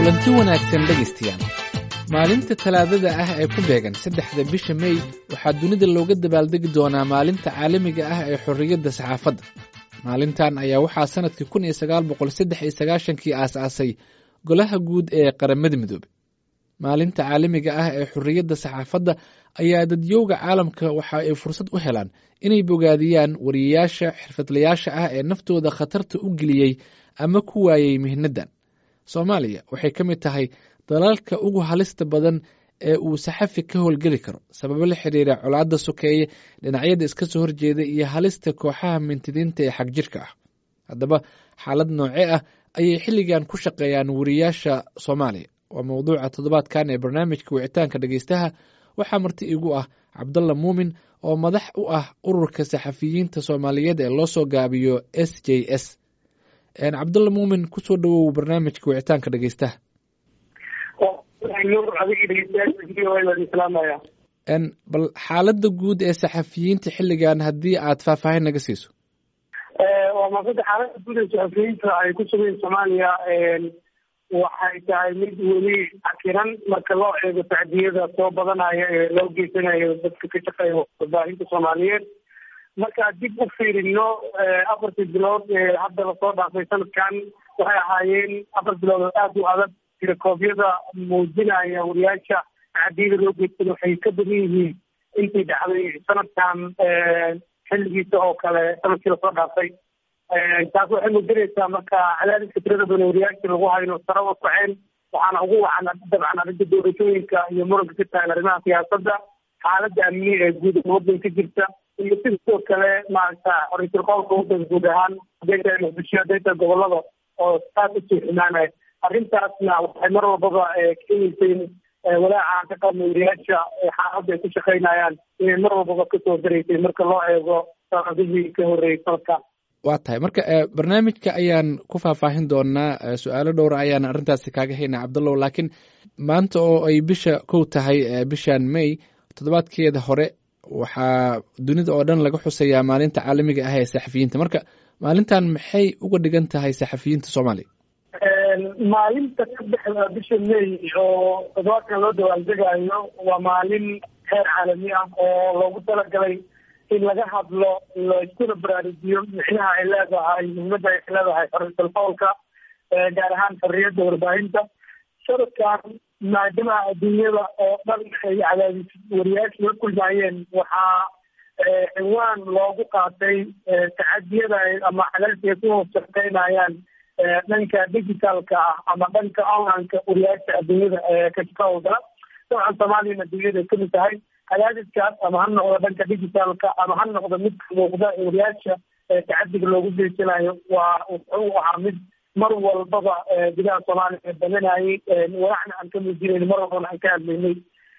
kulanti wanaagsan dhegaystayaal maalinta talaadada ah ee ku beegan saddexda bisha mey waxaa dunida looga dabaaldegi doonaa maalinta caalamiga ah ee xorriyadda saxaafadda maalintan ayaa waxaa sannadkii kun iyo sagaal boqol saddex iyo sagaashankii aas-aasay golaha guud ee qaramada midoobey maalinta caalamiga ah ee xorriyadda saxaafadda ayaa dadyowga caalamka waxa ay fursad u helaan inay bogaadiyaan wariyayaasha xirfadlayaasha ah ee naftooda khatarta u geliyey ama ku waayey mihnadan soomaaliya waxay ka mid tahay dalalka ugu halista badan ee uu saxafi ka howlgeli karo sababo la xiriira colaadda sokeeye dhinacyada iska soo horjeeda iyo halista kooxaha mintidiinta ee xagjirka ah haddaba xaalad noocee ah ayay xilligan ku shaqeeyaan wariyaasha soomaaliya waa mowduuca toddobaadkan ee barnaamijka wicitaanka dhegeystaha waxaa marti igu ah cabdalla muumin oo madax u ah ururka saxafiyiinta soomaaliyeed ee loo soo gaabiyo s j s cabdalla muumin kusoo dhawow barnaamijka wicitaanka dhegeystaha bal xaaladda guud ee saxafiyiinta xilligan haddii aad faahfaahin naga siiso waa maasada xaaladda guud ee saxafiyiinta ay ku sugayn soomaaliya waxay tahay mid weli cakiran marka loo eego tacdiyada soo badanaya ee loo geysanayo dadka ka shaqeeya warbaahinta soomaaliyeed markaa dib u fiirino afartii bilood ee hadda lasoo dhaafay sanadkan waxay ahaayeen afar bilood oo aada u adag tirakoobyada muujinaya wariyaasha tacdiyada loo geystada waxay ka badan yihiin intii dhacday sanadkan xilligiisa oo kale sanadkii lasoo dhaafay taas waxay muujinaysaa marka cadaadiska tirada badan wariyaasha lagu hayno sare u kaceen waxaana ugu wacan dabcan arrinta doorashooyinka iyo muranka ka tagan arrimaha siyaasadda xaaladda amni ee guud ee waddanka jirta iyo sidoo kale maaragta ra-iisul qowlka waddanka guud ahaan haday tahay muqdisho haday tahay gobolada oo aad usii xumaanaya arrintaasna waxay mar walbaba keenaysay walaaca ka qabna wariyaasha xaaladda ay ku shaqaynayaan inay mar walbaba kasoo daraysay marka loo eego sanadihii ka horreeyay sanadkan waa tahay marka barnaamijka ayaan ku faahfaahin doonaa su-aalo dhowra ayaan arrintaasi kaaga haynaa cabdallow laakiin maanta oo ay bisha kow tahay bishan may toddobaadkeeda hore waxaa dunida oo dhan laga xusayaa maalinta caalamiga ah ee saxafiyiinta marka maalintan maxay uga dhigan tahay saxafiyiinta soomaaliya maalinta saddexda bisha may oo toddobaadkan loo dawaaldegaayo waa maalin heer caalami ah oo loogu talagalay in laga hadlo laiskuna baraarujiyo micnaha ay leedahay muhiimada ay leedahay xorriyatul qowlka gaar ahaan xorriyadda warbaahinta sanadkan maadaama adduunyada oo dhan ay cadaadis wariyaasha la kulmaayeen waxaa ciwaan loogu qaatay tacadiyada ama cadaadiska ay ku hoos shaqeynayaan dhanka digitalka ah ama dhanka onlineka wariyaasha adduunyada ka shaqahowdala dabcan soomaaliyana adduunyada kamid tahay cadaadiskaas ama ha noqdo dhanka digitalka ama ha noqdo midka muuqda ee wariyaasha tacadiga loogu geysanayo waa wuxuu ahaa mid mar walbaba gudaha soomaaliya badanayay walacna aan ka muujinayn mar walbana aan ka hadlaynay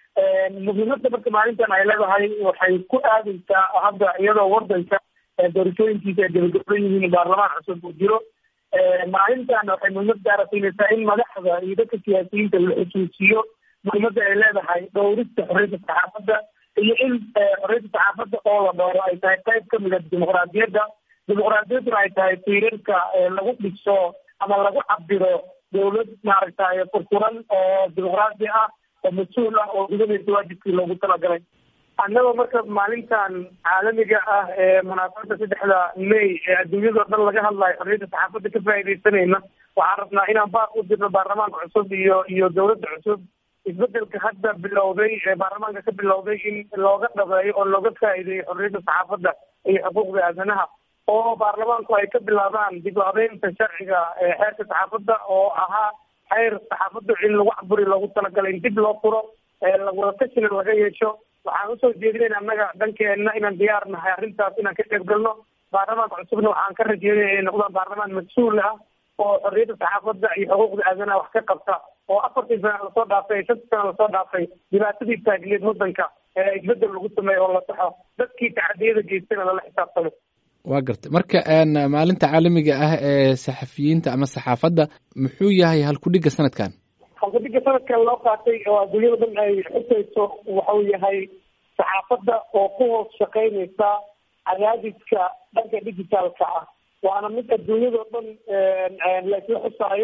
muhiimada marka maalintan ay leedahay waxay ku aadaysaa hadda iyadoo wadanka doorashooyinkiisa ay gabagaban yihiin baarlamaan cusub uu jiro maalintan waxay muhiimad gaara siinaysaa in madaxda iyo dadka siyaasiyiinta la xusuusiyo muhiimada ay leedahay dhowrista xorriyadda saxaafadda iyo in xorriyadda saxaafadda oo la dhowro ay tahay qayb kamid a dimuqraadiyadda dimuqraadiyadduna ay tahay tiirarka lagu dhiso ama lagu cabiro dawlad maaragtay furfuran oo dimuqraadi ah oo mas-uul ah oo gudanaysa waajibkii loogu talagalay annagoo marka maalintan caalamiga ah ee munaasabada saddexda may ee adduunyadao dhan laga hadlayo xorriyadda saxaafadda ka faaidaysanayna waxaan rabnaa inaan baaq u dirno baarlamaanka cusub iyo iyo dawladda cusub isbedelka hadda bilowday ee baarlamaanka ka bilowday in looga dhabeeyo oo looga faa'iideeyo xorriyadda saxaafadda iyo xuquuqda aadanaha oo baarlamaanku ay ka bilaabaan dib u habeynta sharciga xeerka saxaafadda oo ahaa xeer saxaafadda in lagu caburi loogu talagalay in dib loo furo wadatasina laga yeesho waxaan usoo jeedinayn annaga dhankeenna inaan diyaar nahay arrintaas inaan ka qeyb galno baarlamaanka cusubna waxaan ka rajeynaya inay noqdaan baarlamaan mas-uul ah oo xorriyadda saxaafadda iyo xuquuqda aadanaha wax ka qabta oo afartii sana lasoo dhaafay shantii sana lasoo dhaafay dhibaatadii taagneed waddanka ee isbedel lagu sameeyo oo la saxo dadkii tacadiyada geystana lala xisaabtamo waa gartay marka maalinta caalamiga ah ee saxafiyiinta ama saxaafadda muxuu yahay halkudhigga sanadkan halkudhigga sanadkan loo qaatay oo adduunyada dhan ay xusayso waxuu yahay saxaafadda oo ku hoos shaqeynaysa cadaadiska dhanka digitaalka ah waana mid adduunyadao dhan laisla xusaayo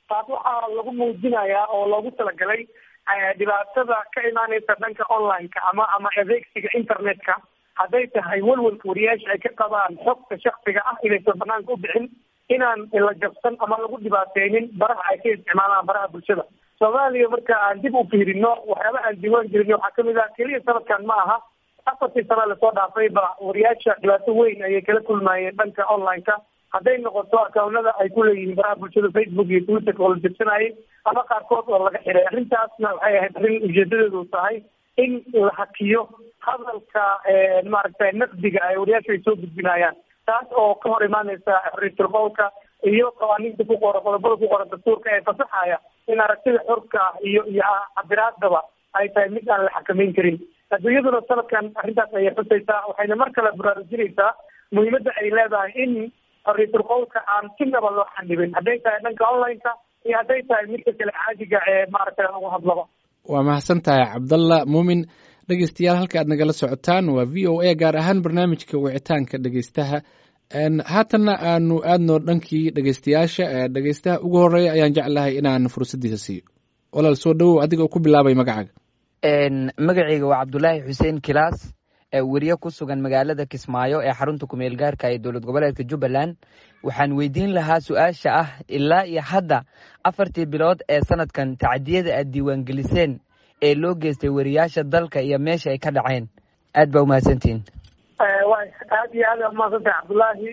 taas waxaa lagu muujinayaa oo loogu talagalay dhibaatada ka imaaneysa dhanka online-ka ama ama adeegsiga internet-ka hadday tahay walwalka wariyaasha ay ka qabaan xogta shaksiga ah inaysan banaanka u bixin inaan la jabsan ama lagu dhibaateynin baraha ay ka isticmaalaan baraha bulshada soomaaliya marka aan dib u fiirino waxyaaba aan diiwaan gelin waxaa kamid ah keliya sanadkan ma aha afartii sana lasoo dhaafay ba wariyaasha dhibaato weyn ayay kala kulmayeen dhanka online-ka hadday noqoto akawnada ay ku leeyihiin baraha bulshada facebook iyo twitter oo la jabsanayay ama qaarkood oo laga xiray arrintaasna waxay ahayd arrin ujeedadeedu tahay in la hakiyo hadalka maaragtay naqdiga ay wariyaasha ay soo gudbinayaan taas oo ka hor imaaneysa xorriyatul qowlka iyo qawaaniinta ku qoran qodobada ku qoran dastuurka ee fasaxaya in aragtida xorka ah iyo iyo cabiraadaba ay tahay mid aan la xakameyn karin adduunyaduna sanadkan arrintaas ayay xusaysaa waxayna mar kale baraarujinaysaa muhiimadda ay leedahay in xorriyatul qowlka aan sinaba loo xanibin hadday tahay dhanka online-ka iyo hadday tahay midka kale caadiga ee maaragtay lagu hadlaba waa mahadsan tahay cabdalla muumin dhegeystayaal halka aad nagala socotaan waa v o a gaar ahaan barnaamijka wicitaanka dhegeystaha haatanna aanu aadno dhankii dhegeystayaasha dhegeystaha ugu horeeya ayaan jeclahay inaan fursaddiisa siiyo walaal soo dhowow adiga oo ku bilaabay magacaaga magacayga waa cabdulaahi xuseen kilaas weriye ku sugan magaalada kismaayo ee xarunta kumeel gaarka ee dowlad goboleedka jubbaland waxaan weydiin lahaa su-aasha ah ilaa iyo hadda afartii bilood ee sanadkan tacdiyada aad diiwaangeliseen ee loo geystay weriyaasha dalka iyo meesha ay ka dhaceen aad baa umahadsantihin aad iyo aad umahadsantahay cabdullaahi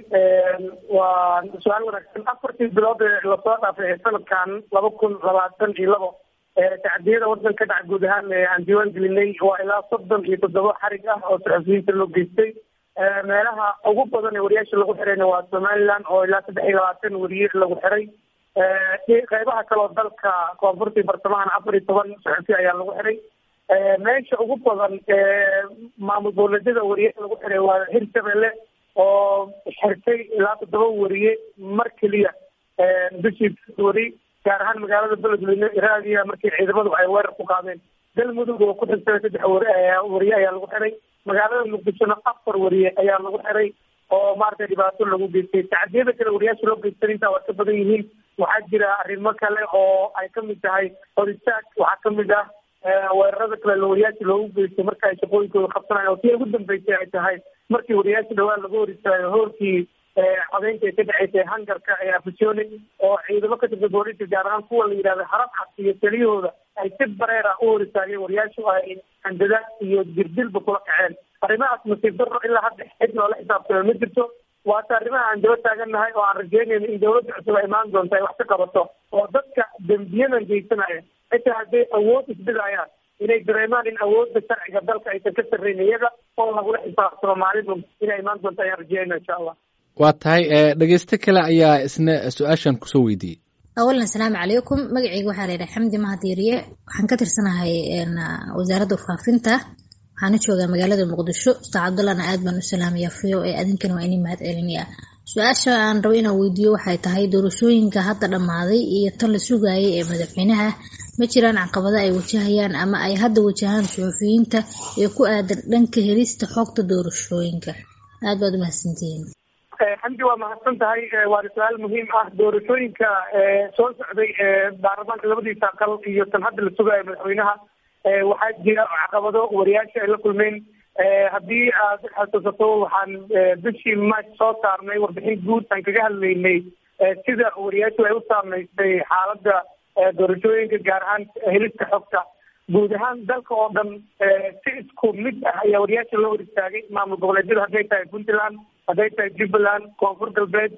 waa su-aal wanaagsan afartii bilood ee lasoo dhaafay ee sanadkan laba kun labaatan iyo labo tacdiyada wadanka ka dhaca guud ahaan aan diiwaan gelinay waa ilaa soddon iyo toddoba xarig ah oo saxufiyiinta loo geystay meelaha ugu badan ee wariyaasha lagu xirayna waa somaliland oo ilaa saddex iyo labaatan weriye lagu xiray qeybaha kaleoo dalka koonfurtii bartamahana afar iyo toban saxufi ayaa lagu xiray meesha ugu badan maamul dowladyada wariye lagu xiray waa hirshabelle oo xirtay ilaa toddoba weriye mar keliya bishii weri gaar ahaan magaalada beledweyne raadiya markii ciidamadu ay weerar ku qaadeen galmudug oo ku xirtay saddex weriye ayaa lagu xiray magaalada muqdishona afar weriye ayaa lagu xiray oo maaragtay dhibaato lagu geystay tacdiyada kale wariyaasha loo geystan intaa waa ka badan yihiin waxaa jira arrimo kale oo ay kamid tahay horistaag waxaa kamid ah weerarada kale wariyaasha loogu geystay marka ay shaqooyinkooda qabsanayan oo tii ugu dambeysay ay tahay markii wariyaasha dhawaan laga hor istaayo hoorkii codeynta ay ka dhaceysay hangarka ee afisoni oo ciidamo ka tirsan booliska gaar ahaan kuwa la yidhahda harab cad iyo taliyahooda ay si bareera u hor istaageen wariyaashu ay handadaad iyo dirdilba kula kaceen arrimahaas nasiib darro ilaa hadda cid loola xisaabtamo ma jirto waata arrimaha aan daba taagannahay oo aan rajeynayno in dawladda cusub ay imaan doonto ay wax ka qabato oo dadka dembiyadan geysanaya xitaa hadday awood isbidayaan inay dareemaan in awoodda sharciga dalka aysan ka sarreyn iyaga oo lagula xisaabtamo maalin inay imaan doonto ayaan rajeynayna insha allah waa tahay dhegeyste kale ayaa isna su-aashan kusoo weydiiyey awalan asalaamu calaykum magacayga waxaa la yidhaha xamdi mahadiiriye waxaan ka tirsanahay wasaaradda warfaafinta waxaana joogaa magaalada muqdisho ustaad cabdullahna aad baan u salaamaya fiyo ee adinkana waa inii mahad celinaya su-aasha aan rabo inaan weydiiyo waxay tahay doorashooyinka hadda dhammaaday iyo tan la sugaayay ee madaxweynaha ma jiraan caqabado ay wajahayaan ama ay hadda wajahaan suxufiyiinta ee ku aadan dhanka helista xogta doorashooyinka aad baad umahadsantihiin xamdi waa mahadsan tahay waana su-aal muhiim ah doorashooyinka soo socday baarlamaanka labadiisa aqal iyo tan hadda la sugaayo madaxweynaha waxaa jira caqabado wariyaasha ay la kulmeen haddii aad xasuusato waxaan bishii march soo saarnay warbixin guud aan kaga hadlaynay sida wariyaashu ay u saameysay xaaladda doorashooyinka gaar ahaan helista xogta guud ahaan dalka oo dhan si isku mid ah ayaa wariyaasha loo hor istaagay maamul goboleedyada hadday tahay puntland hadday tahay jubbaland koonfur galbeed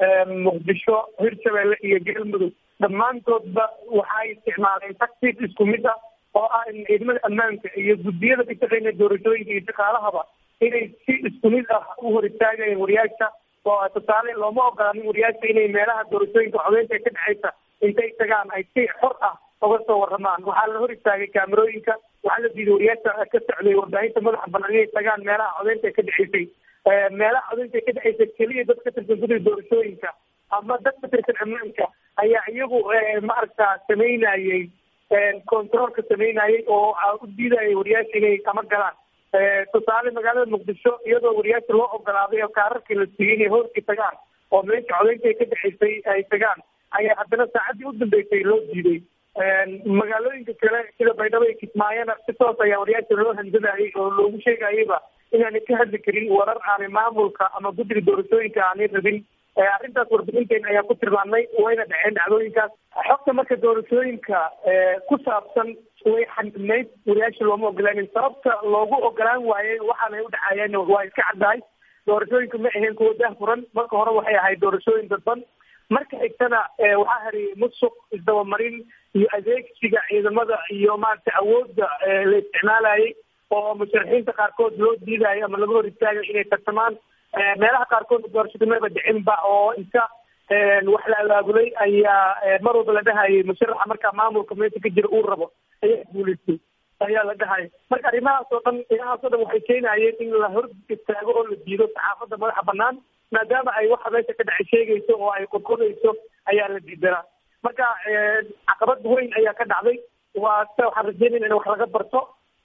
muqdisho hirshabelle iyo galmudug dhammaantoodba waxay isticmaaleen tactic isku mid ah oo ah in ciidamada ammaanka iyo guddiyada ka shaqeynaya doorashooyinka iyo shaqaalahaba inay si isku mid ah u hor istaagayeen wariyaasha oo tusaale looma ogolaanin wariyaasha inay meelaha doorashooyinka codeynta ka dhexeysa intay tagaan ay si xor ah uga soo waramaan waxaa la hor istaagay kaamerooyinka waxaa la diiday wariyaasha ka socday warbaahinta madaxa banaan inay tagaan meelaha codeynta ka dhexeysay meelaha codeynta ka dhexeysa keliya dad ka tirsan guddiga doorashooyinka ama dad ka tirsan ammaanka ayaa iyagu maaragta sameynayay controolka sameynayay oo u diidayay wariyaasha inay kama galaan tusaale magaalada muqdisho iyadoo wariyaasha loo ogolaaday oo kaararkii la siiyey inay hoorkii tagaan oo meesha codeynta ka dhexeysay ay tagaan ayaa haddana saacaddii u dambeysay loo diiday magaalooyinka kale sida baydhabo iyo kismaayona si toos ayaa wariyaasha loo handadayay oo loogu sheegayayba inaanay ka hadli karin warar aanay maamulka ama guddiga doorashooyinka aanay rabin arrintaas warbixinteena ayaa ku tilmaamnay wayna dhaceen dhacdooyinkaas xogta marka doorashooyinka ku saabsan way xanibnayd wariyaasha looma ogolaanin sababta loogu ogolaan waayey waxaanay u dhacayeen waa iska caddahay doorashooyinka ma ahayn kuwa daahfuran marka hore waxay ahayd doorashooyin dadban marka xigtana waxaa haray musuq isdabamarin iyo adeegsiga ciidamada iyo maaragtay awoodda la isticmaalayay oo musharaxiinta qaarkood loo diidayo ama laga hor istaagayo inay tartamaan meelaha qaarkood doorashada maba dhicinba oo inta wax la abaabulay ayaa mar walba la dhahayay musharaxa markaa maamulka meesha ka jira uu rabo ayaa guulaystay ayaa la dhahaya marka arrimahaas oo dhan arrimahaas oo dhan waxay keenayeen in la hor istaago oo la diido saxaafadda madaxa banaan maadaama ay waxa meesha ka dhacay sheegayso oo ay qodqodayso ayaa la diidanaa marka caqabad weyn ayaa ka dhacday waa se waxaan rajeynayna in wax laga barto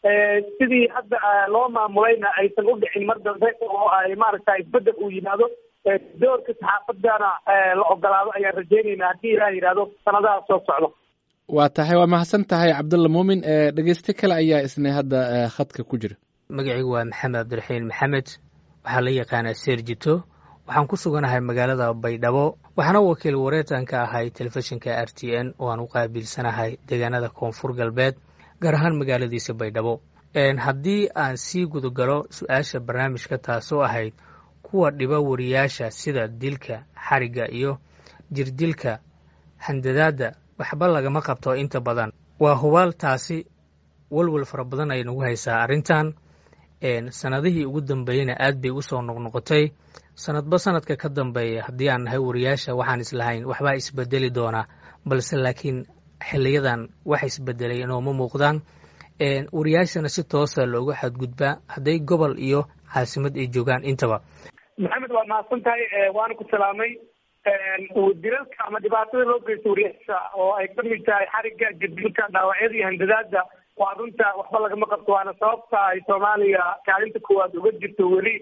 sidii hadda loo maamulayna aysan u dhicin mar dambe oo ay maaragta isbedel uu yimaado doorka saxaafadana la ogolaado ayaan rajeynaynaa haddii ilaah yidhaahdo sanadaha soo socdo waa tahay waa mahadsan tahay cabdulla muumin dhegeyste kale ayaa isna hadda khadka ku jira magacaygu waa maxamed cabdiraxiin maxamed waxaa la yaqaanaa seerjito waxaan ku suganahay magaalada baydhabo waxaana wakiil wareetan ka ahay telefishinka r t n oo aan u qaabilsanahay deegaanada koonfur galbeed gaar ahaan magaaladiisa baydhabo haddii aan sii gudagalo su-aasha barnaamijka taasoo ahayd kuwa dhiba wariyaasha sida dilka xarigga iyo jirdilka handadaadda waxba lagama qabto inta badan waa hubaal taasi walwal fara badan ay nagu haysaa arrintan sanadihii ugu dambeeyeyna aad bay u soo noqnoqotay sanadba sanadka ka dambeeya haddii aan nahay wariyaasha waxaan islahayn waxbaa isbedeli doonaa balse laakiin xiliyadan wax isbedelay inooma muuqdaan wariyaashana si toosa looga xadgudbaa hadday gobol iyo caasimad ay joogaan intaba maxamed waa mahadsan tahay waana ku salaamay dilalka ama dhibaatada loo geysto wariyaasha oo ay ka mid tahay xarigga jadilka dhaawacyada iyo handadaada waa runta waxba lagama qabto waana sababta ay soomaaliya kaalinta koowaad uga jirto weli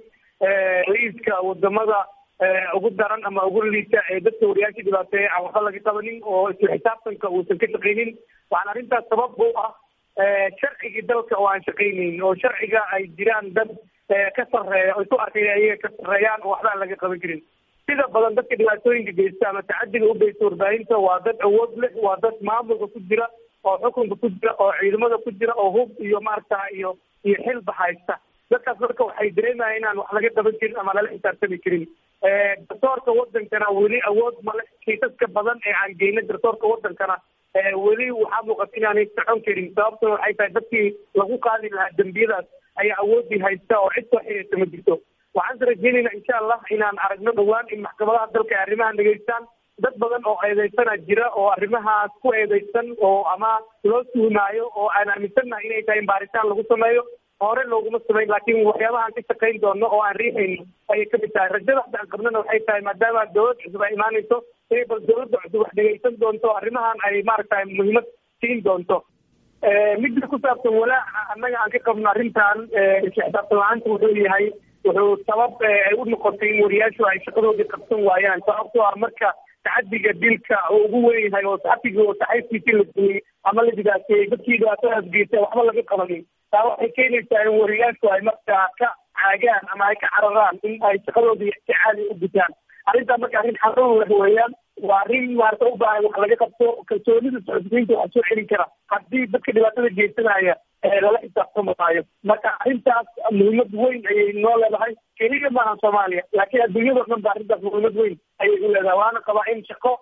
liiska wadamada ugu daran ama ugu liita ee dadka wariyaasha dhibaateeya aan waxba laga qabanin oo isla xisaabtanka uusan ka shaqaynin waxaana arrintaas sabab u ah sharcigii dalka oo aan shaqaynayn oo sharciga ay jiraan dad ka sarreeya oo isu arkaya ayaga ka sarreeyaan oo waxba aan laga qaban karin sida badan dadka dhibaatooyinka geysta ama tacadiga u geysta warbaahinta waa dad awood leh waa dad maamulka ku jira oo xukunka ku jira oo ciidamada ku jira oo hub iyo maaragta iyo iyo xilba haysta dadkaas marka waxay dareemaya inaan wax laga qaban karin ama lala xisaabtami karin garsoorka wadankana weli awood male kiisaska badan ee aan geyna garsoorka wadankana weli waxaa muuqata inaanay socon karin sababtuna waxay tahay dadkii lagu qaadi lahaa dembiyadaas ayaa awoodii haysta oo cid soo xiriirta ma jirto waxaan rajeynayna insha allah inaan aragno dhowaan in maxkamadaha dalka ay arrimahan dhegeystaan dad badan oo eedeysana jira oo arrimahaas ku eedeysan oo ama loo tuhmaayo oo aan aaminsannahay inay tahay in baaritaan lagu sameeyo hore looguma samayn laakiin waxyaabahaan ka shaqayn doono oo aan riixayno ayay kamid tahay rajada hadda aan qabnana waxay tahay maadaama dowlad cusub ay imaanayso inay bal dowladda cusub wax dhegeysan doonto arrimahan ay maaragtay muhiimad siin doonto midda ku saabsan walaaca annaga aan ka qabno arrintan isla xisaabtan la-aanta wuxuu yahay wuxuu sabab ay u noqotay in wariyaashu ay shaqadoodii qabsan waayaan sababtoo ah marka tacadiga dilka oo ugu weyn yahay oo saxafigii oo saxayfkiisii la dumiyey ama la dhibaateeyey dadkii dhibaatadaas geystay waxba laga qabanin taa waxay keenaysaa in wariyaashu ay markaa ka caagaan ama ay ka cararaan in ay shaqadoodii si caadi u gutaan arrintaa marka arrin xarun leh weeyaan waa arrin maarata u baahan wax laga qabto kalsoonida socodsiinta waxaa soo celin kara haddii dadka dhibaatada geysanaya lala xisaabtamaayo marka arrintaas muhiimad weyn ayay noo leedahay keliya maaha soomaaliya laakiin adduunyadao dhan ba arrintaas muhiimad weyn ayay u leedahay waana qabaa in shaqo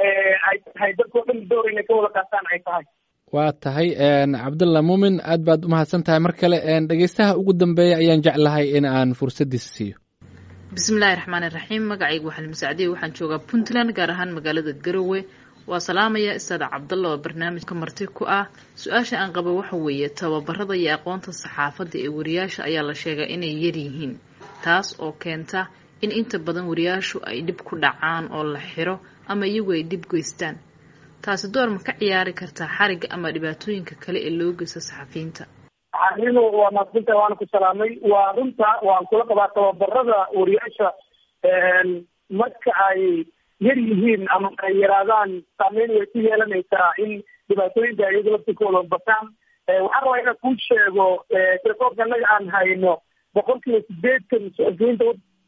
ay tahay dadkao dhan door inay ka wada qaataan ay tahay waa tahay cabdullah muumin aad baad umahadsan tahay mar kale dhegeystaha ugu dambeeya ayaan jeclahay in aan fursaddiisa siiyo bismillahi raxmaan iraxiim magacaygu waxaan masacdiye waxaan joogaa puntland gaar ahaan magaalada garowe waa salaamaya istaada cabdalla oo barnaamijka marti ku ah su-aasha aan qabo waxa weeye tababarada iyo aqoonta saxaafadda ee wariyaasha ayaa la sheegaa inay yaryihiin taas oo keenta in inta badan wariyaashu ay dhib ku dhacaan oo la xiro ama iyagu ay dhib geystaan taasi door ma ka ciyaari kartaa xarigga ama dhibaatooyinka kale ee loo geysto saxafiyiinta arinu waa maadsinta waana ku salaamay waa runta waan kula qabaa tababarada wariyaasha marka ay yar yihiin ama ay yaraadaan saameyn way ku yeelanaysaa in dhibaatooyinka iyaga laftikooda bataan waxaan rabaa inaan kuu sheego telekoobka annaga aan hayno boqol kiiba sideedkan suxufiyiinta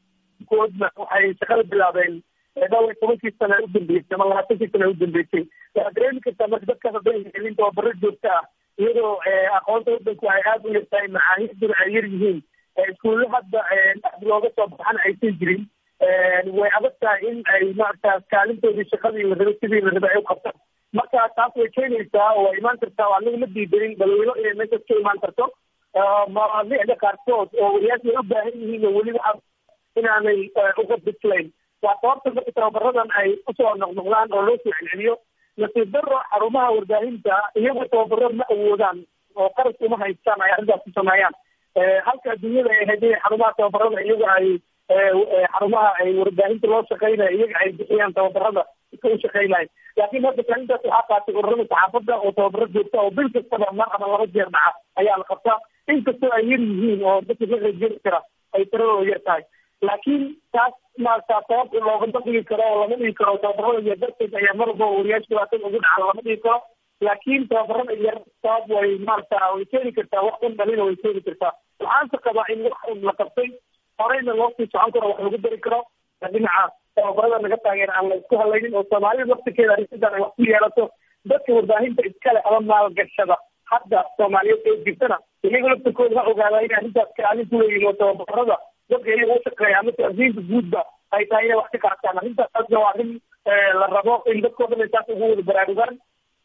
koodna waxay shaqada bilaabeen dhowr iyo tobankii sana u dambeysay ama labaatankii sana u dambeysay waxaad dareemi kartaa marka dadkaas hadday helin tababaro joogto ah iyadoo aqoonta wadanku ay aada u yartahay macaahiduna ay yar yihiin iskuulle hadda aad looga soo baxana aysan jirin way adag tahay in ay maarata kaalintoodii shaqadii la rabay sidii la rabay ay u qabtaan marka taas way keenaysaa oo way imaan kartaa oo anaga ma diidanin balweylo inay meeshaas ka imaan karto mawaadiicda qaarkood oo wariyaasha ay u baahan yihiin oo weliba inaanay uga bislayn waa sababta marka tababaradan ay usoo noqnoqdaan oo loo soo celceliyo nasiib daro xarumaha warbaahinta iyagoo tababaro ma awoodaan oo qaras uma haystaan ay arrintaas ku sameeyaan halka adduunyada ay ahayd inay xarumaha tababarada iyaga ay xarumaha ay warbaahinta loo shaqeynaya iyaga ay bixiyaan tababarada iska u shaqeynayo laakiin hadda kaalintaas waxaa qaatay ururada saxaafadda oo tababaro joogta oo bil kastaba mar ama laba jeer dhaca ayaa la qabtaa inkastoo ay yar yihiin oo dadka ka qaybgeli kara ay tiradooda yar tahay laakiin taas maarata sabab loogama dhigi karo oo lama dhigi karo tababarada yar darteed ayaa mar walba wariyaasha dhibaatada ugu dhaca lama dhigi karo laakiin tababarada yar sabab way maarata way keeni kartaa wax un dhalina way keeni kartaa waxaanse qabaa in wax un la qabtay horeyna loo sii socon karo wax lagu dari karo dhinaca tababarada naga taageera aan la isku halaynin oo soomaalida waktigeeda arrintadan ay wax ku yeelato dadka warbaahinta iskale ama maalgashada hadda soomaaliyeed ee jirtana iyaga laftirkooda ha ogaadaa inay arrintaas kaalin ku leeyihin oo tababarada dadka iyaga u shaqeeya ama taasiinta guudba ay tahay inay wax ka qaataan arrintaasna waa arrin la rabo in dadkoo dhan ay taas ugu wada baraarugaan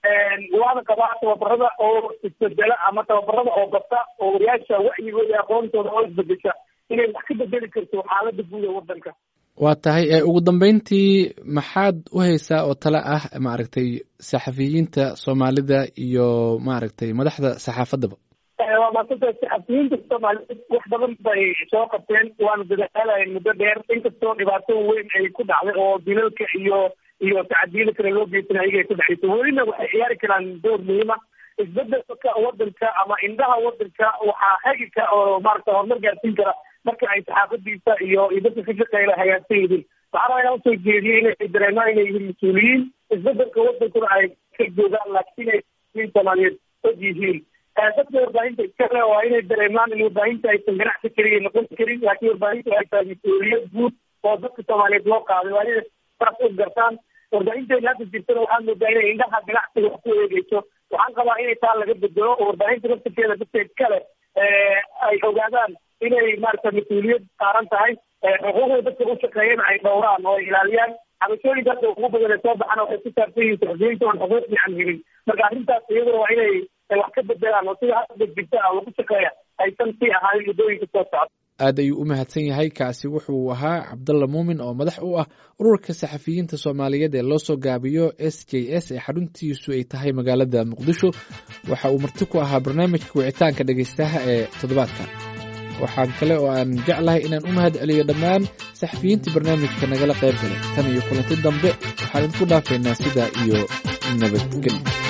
waana qabaa tababarada oo isbedela ama tababarada oo bata oo wariyaasha wacyigooda iyo aqoontooda oo isbedesha inay wax ka bedeli karto xaalada guud ee wadanka waa tahay ugu dambeyntii maxaad u haysaa oo tale ah maaragtay saxafiyiinta soomaalida iyo maaragtay madaxda saxaafaddaba waa maasanta saxafiyiinta soomaaliyeed wax badan bay soo qabteen waana dadaalayeen muddo dheer inkastoo dhibaato weyn ay ku dhacday oo dilalka iyo iyo tacadiyada kale loo geysan ayaga ay ku dhacayso welina waxay ciyaari karaan door muhiima isbedelka wadanka ama indhaha wadanka waxaa hagi ka oo maarata horumar gaarsiin kara marka ay saxaafadiisa iyo iyo dadka ka shaqeeyla hagaagsan yihiin waxaa rabaa inaan usoo jeediyey inay dareemaan inay yihiin mas-uuliyiin isbedelka wadankuna ay ka joogaan laakiin ay soomaaliyeed og yihiin dadka warbaahinta iskale waa inay dareemaan in warbaahinta aysan ganacsi keliya noqon karin laakiin warbaahinta ay tahay mas-uuliyad guud oo dadka soomaaliyeed loo qaaday waa inay saas u gartaan warbaahinteena hadda jirtana waxaa moodaa inay indhaha ganacsiga wax ku eegeyso waxaan qabaa inay taa laga bedelo oo warbaahinta laftirkeeda dadka iskale ay ogaadaan inay maarata mas-uuliyad saaran tahay xuquuqda dadka u shaqeeyana ay dhowraan oo ay ilaaliyaan cabashooyinka hadda ugu badan ee soo baxana waxay ku saabsan yihiin saxufiyiinta oon xuquuq fiican helin marka arrintaas iyaduna waa inay wax ka bedelaan oo sida hadda jirta ah lagu shaqeeya aysan sii ahaanin muddooyinka soo socda aad ayuu u mahadsan yahay kaasi wuxuu ahaa cabdalla muumin oo madax u ah ururka saxafiyiinta soomaaliyeed ee loo soo gaabiyo s j s ee xaruntiisu ay tahay magaalada muqdisho waxa uu marti ku ahaa barnaamijka wicitaanka dhegaystaha ee toddobaadkan waxaan kale oo aan jeclahay inaan u mahad celiyo dhammaan saxafiyiintii barnaamijka nagala qayb galay tan iyo kulanti dambe waxaan idinku dhaafaynaa sidaa iyo nabadgelyo